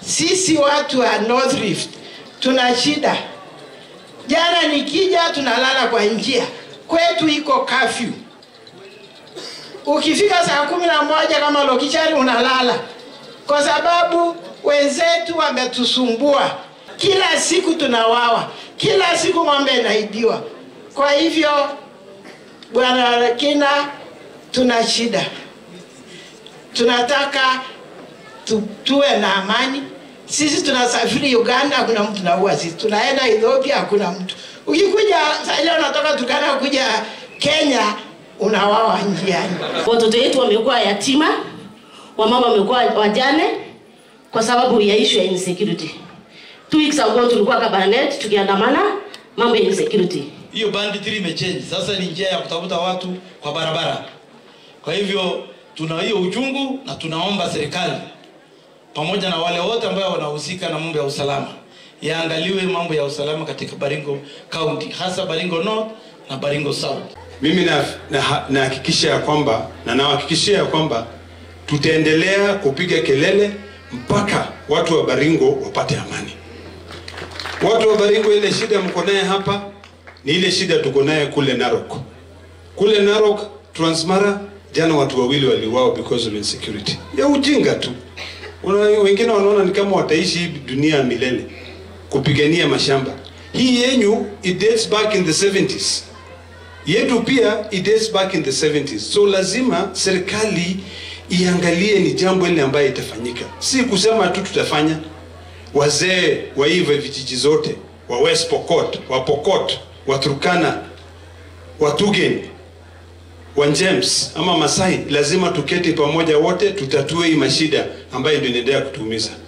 sisi watu wa North Rift tuna shida. Jana nikija tunalala kwa njia, kwetu iko kafyu. Ukifika saa kumi na moja kama Lokichari unalala, kwa sababu wenzetu wametusumbua. Kila siku tunawawa, kila siku ng'ombe inaibiwa. Kwa hivyo, Bwana Kina, tuna shida, tunataka tu, tuwe na amani. Sisi tunasafiri Uganda, hakuna mtu naua sisi. Tunaenda Ethiopia, hakuna mtu. Ukikuja sasa leo unatoka Turkana kuja Kenya, unawawa njiani. Watoto wetu wamekuwa yatima, wamama wamekuwa wajane kwa sababu ya issue ya insecurity. Two weeks ago tulikuwa Kabarnet tukiandamana mambo ya insecurity. hiyo banditry imechange sasa ni njia ya kutafuta watu kwa barabara kwa hivyo tuna hiyo uchungu na tunaomba serikali pamoja na wale wote ambao wanahusika na mambo ya usalama yaangaliwe mambo ya usalama katika baringo county hasa baringo north na baringo south mimi nahakikisha na, nahakikisha ya kwamba na nawahakikishia ya kwamba tutaendelea kupiga kelele mpaka watu wa Baringo wapate amani. Watu wa Baringo, ile shida mko naye hapa ni ile shida tuko naye kule Narok. Kule Narok, Transmara, jana watu wawili waliuawa because of insecurity ya ujinga tu. Una, wengine wanaona ni kama wataishi hii dunia ya milele kupigania mashamba. Hii yenyu it dates back in the 70s yetu pia it dates back in the 70s so lazima serikali iangalie ni jambo ile ambayo itafanyika si kusema tu tutafanya wazee wa hivi vijiji zote wa west pokot wa pokot wa turkana wa tugen wa James ama masai lazima tuketi pamoja wote tutatue hii mashida ambayo ndio inaendelea kutuumiza